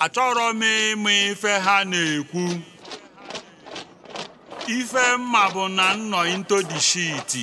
achọrọ m ịma ife ha na-ekwu ife mma bụ na nnọ into the shit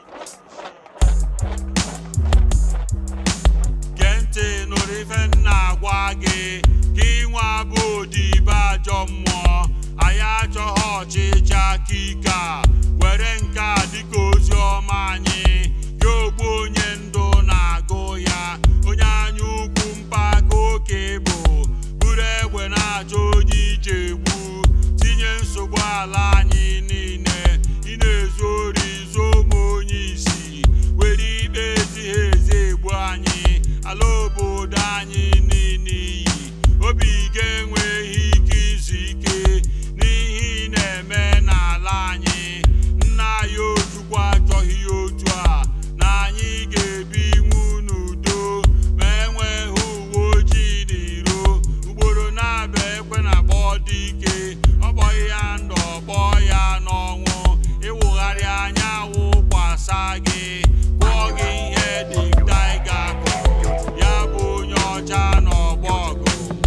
gee ntị nụrụ ife m na-agwa gị ka ịnwa bụ odibo ajọ mmụọ anyị achọghị ọchịchị aka ike a were nke a dịka ozi ọma anyị gị ogbu onye ndụ na-agụ ya onye anya ukwu mpaka oke bụ buru egbe na-achọ onye ije egbu tinye nsogbu ala anyị niile ị na-ezu ori zuo ụmụ onye isi were ikpe ezighi ezi egbu anyị ala obodo anyị niile iyi obi ga-enweghị ike izu ike n'ihe ị na-eme n'ala anyị nna anyị ojukwu achọghị ya otu a na anyị ga-ebi nwu n'udo ma enweghị uwe ojii n'iro ugboro na-abịa ekwe na akpọ dị ike ọ kpọghị ya ndụ ọkpọ ya n'ọnwụ ịwụgharị anya wụkwasa gị kwụọ gị ihe dị taiga kụrụ ya bụ onye ọcha n'ọgbọ ọgụ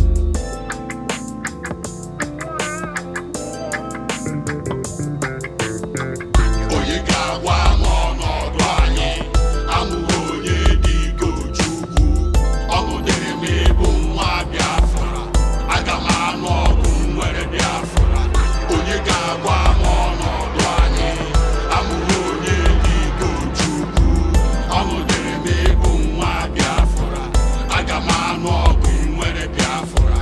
onye ga-agwa m ọnọdụ anyị amụghị onye dị ka Ojukwu ọgụ dịrị m ịbụ nwa Biafra aga m anụ ọgụ nwere Biafra onye ga-agwa m ọnọdụ anyị amụghị onye dị ka Ojukwu ọgụ dịrị m ịbụ nwa Biafra aga m anụ ọgụ nwere Biafra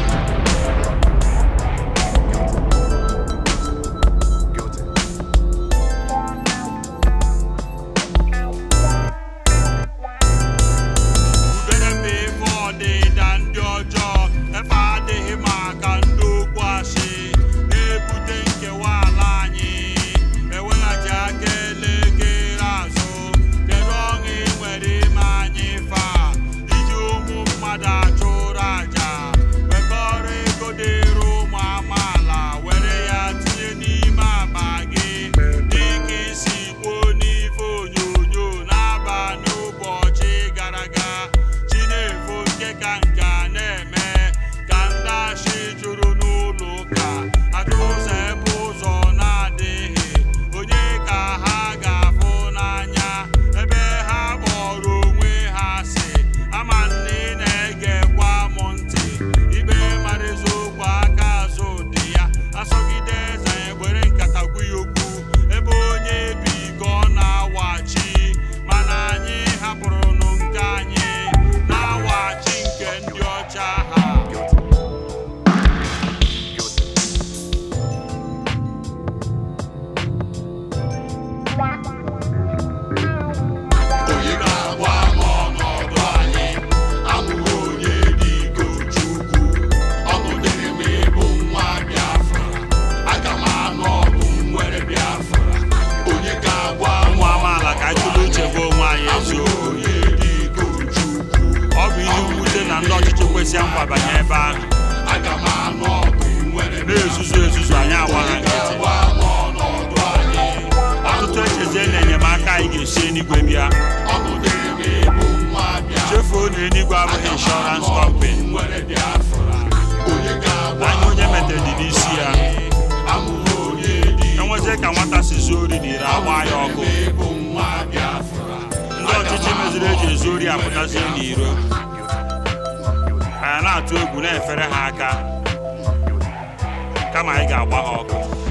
udere mbe ife ọdịda ndị ọjọọ efe adịghị maka ndị okwu asị na-ebute nkewa ala anyị eweghachi aka elekere azụ kedu ọṅụ ị nwere ime anyị fa iji ụmụ mmadụ achụrụ aja wekọrọ ego dịrị ụmụ amaala were ya tinye n'ime akpa gị dịka isi kwuo n'ife onyonyo n'abalị ụbọchị gara aga chinefo nke ka nke a na-eme ka ndị ashị juru n'ụlọ ụka ajụ ụzọ ebe ụzọ na-adịghị onye ka ha ga-afụ n'anya ebe ha kpọrọ onwe ha si ama nne ị na-egekwa m ntị ibe mara eziokwu aka azụ dị ya asọgide eze egbere nkata gwu ya okwu ebe onye bi ka ọ na-awachi mana anyị hapụrụnụ nke anyị na-awachi nke ndị ọcha ha onye ga-agwa m ọnọdụ anyị amụghị onye dị ka Ojukwu ọgụ dịrị m ịbụ nwa Biafra aga m anụ ọgụ nwere Biafra onye ga-agwa m ụmụ amaala ka anyị tụlee uche gwa onwe anyị amụghị eziokwu onye dị ka Ojukwu ọ bụ ihe mwute na ndị ọchịchị kwesịrị nkwabanye ebe ahụ aga m anụ ọgụ nwere na-ezuzu ezuzu anyị agba ha onye nkịtị ga-agwa m ọnọdụ anyị ọtụtụ echezie na enyemaka anyị ga-esi eluigwe bịa ọgụ dịrị m ịbụ nwa Biafra chefuo na eluigwe abụghị inshọrans kọmpani nwere Biafra onye ga-agwa anya onye metere dị n'isi ya amụghị onye dị enwezie ka nwata si zuo ori n'ire agba ya ọkụ ịbụ nwa Biafra ndị ọchịchị meziri eji ezu ori apụtazie n'iro anyị na-atụ egwu na-efere ha aka kama anyị ga-agba ha ọkụ